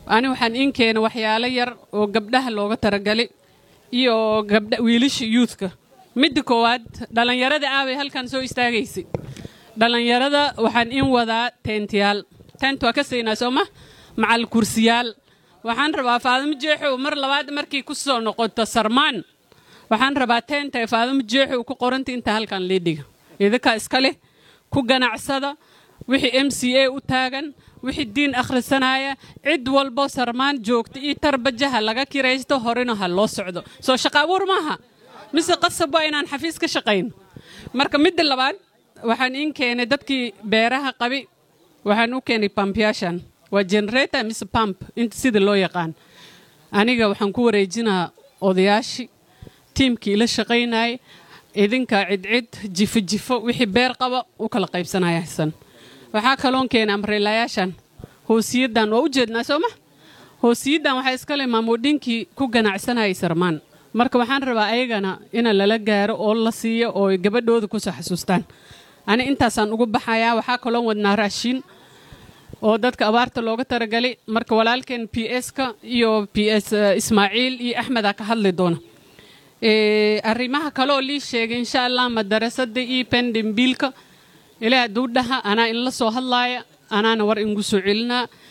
ani waxaan in keena waxyaalo yar oo gabdhaha looga taragalay iyo gabdha wiilasha youthka midda koowaad dhallinyarada aaway halkan soo istaagaysay dhallinyarada waxaan in wadaa teentiyaal teent waa ka siinaa sooma macal kursiyaal waxaan rabaa faadimo jeexow mar labaad markii ku soo noqoto sarmaan waxaan rabaa teenta ee faadimo jeexow ku qoranta inta halkan liidhiga idinkaa iska leh ku ganacsada wixii m c a u taagan wixii diin akhrisanaya cid walbo sarmaan joogta iyo tarbajaha laga kiraysto horena ha loo socdo soo shaqa abuur maaha mise qasab waa inaan xafiis ka shaqayno marka midda labaad waxaan in keenay dadkii beeraha qabi waxaan u keenay bampyaashan waa generator mise pump inta sida loo yaqaan aniga waxaan ku wareejinaa odayaashii tiimkii ila shaqaynayay idinka cidcid jifo jifo wixii beer qaba u kala qaybsanaya xasan waxaa kaloon keenay amreelayaashan hoosiyadan waa u jeednaa sooma hoosiyadan waxaa iskale maamuudhinkii ku ganacsanayay sarmaan marka waxaan rabaa ayagana ina lala gaaro oo la siiyo oo gabadhooda kusoo xasuustaan ani intaasaan ugu baxayaa waxaa kaloon wadnaa raashiin oo dadka abaarta looga taragalay marka walaalkeen p s-ka iyo p s ismaaciil iyo axmeda ka hadli doona arrimaha kale oo lii sheegay insha allah madarasada iyo pendimbiilka ilaa hadduu dhaha anaa inla soo hadlaaya anaana war ingu soo celinaa